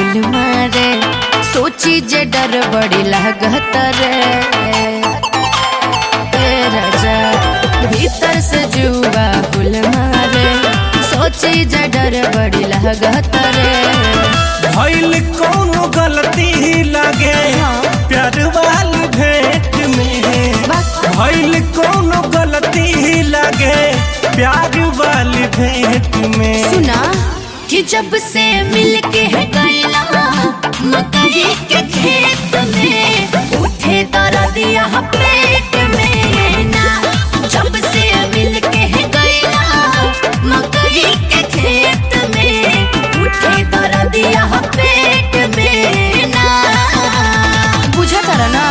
हुल मारे सोची जे डर बड़ी लागत रे ए राजा भीतर से जुआ हुल मारे सोची जे डर बड़ी लागत रे भइल कौनो गलती लागे प्यार वाली भेंट में भइल कौनो गलती लागे प्यार वाली भेंट में सुना कि जब से मिल के गैला मकई के खेत में उठे दर्दिया पेट में ना जब से मिल के गैला मकई के खेत में उठे दर्दिया पेट में ना बुझा तारा ना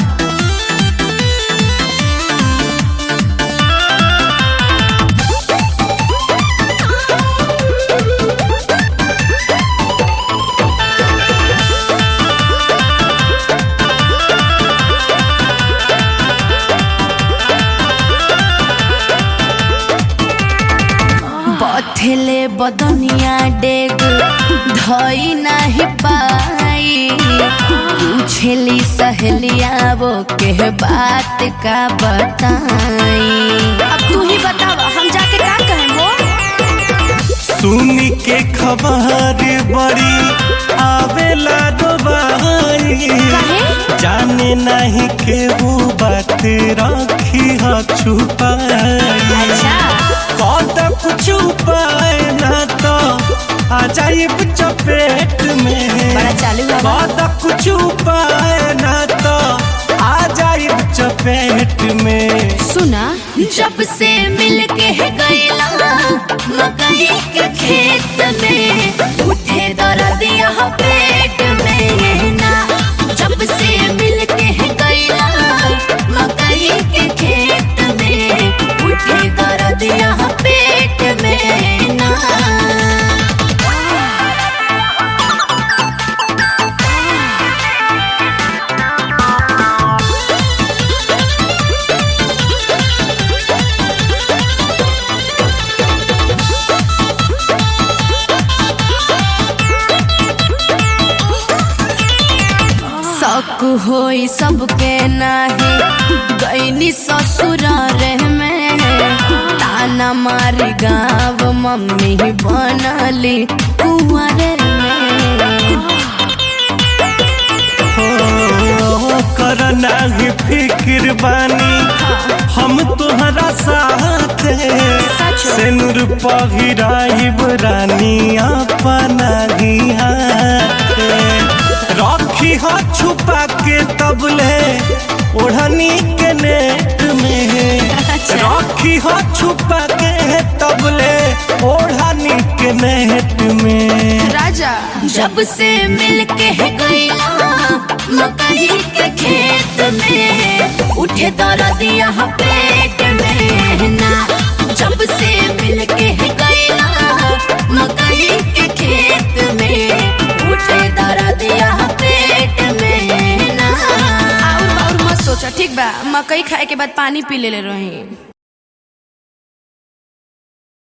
बथेले बदनिया डेग धई नाही पाई पूछेली सहेलिया वो के बात का बताई अब तू ही बतावा हम जाके का कहें वो सुनी के खबर बड़ी आवेला दोबारी काहे? जाने नहीं के वो बात रखी ह छुपाई अच्छा कद कुछ उपाय ना तो आ जाइब चपेट में बड़ा चालू हवा कद कुछ उपाय ना तो आ जाइब चपेट में सुना जब से मिल के गैला मकई के खेत में उठे दर्दिया पेट में ना जब से मिल के गैला मकई के खेत में उठे दर्दिया पेट में ना शक होई सबके नाही गईनी ससुर रे में ताना मारी गाँव मम्मी बनली कुंवर में हो कर नाही फिक्र बानी हम तोहरा साथ सचो। सेनुर पहिराइब रानी अपना ही हाथ रखी हो छुपा के तबले ओढ़नी के नेट में अच्छा। रखी हो छुपा के तबले ओढ़नी के नेट में राजा जब से मिल के गईला मकई के खेत में उठे दर्दिया पेट में ना जब से मिल के गईला मकई के खेत में उठे दर्दिया पेट में ना और और मत सोचा ठीक बा मकई खाए के बाद पानी पी ले रही